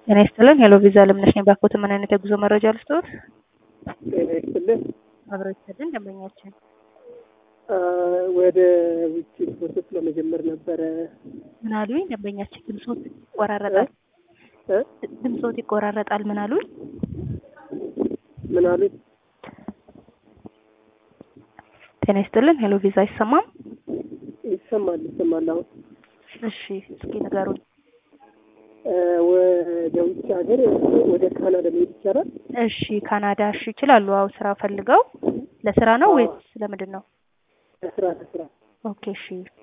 ጤና ይስጥልን። ሄሎ ቪዛ አለምነሽ ነኝ። ባኮት ምን አይነት የጉዞ መረጃ ልስጥዎት? ጤና ይስጥልን። አብሮ ይስጥልን ደንበኛችን። ወደ ውጭ ፕሮሰስ ለመጀመር ነበረ። ምን አሉኝ? ደንበኛችን ድምጾት ይቆራረጣል። እ? ድምጾት ይቆራረጣል። ምን አሉኝ? ምን አሉኝ? ጤና ይስጥልን። ሄሎ ቪዛ አይሰማም? ይሰማል ይሰማል። አሁን እሺ እስኪ ንገሩኝ። እ፣ ወደ ውጭ ሀገር ወደ ካናዳ መሄድ ይቻላል? እሺ ካናዳ እሺ ይችላሉ። አዎ ስራ ፈልገው ለስራ ነው ወይስ ለምንድን ነው? ለስራ ለስራ ኦኬ እሺ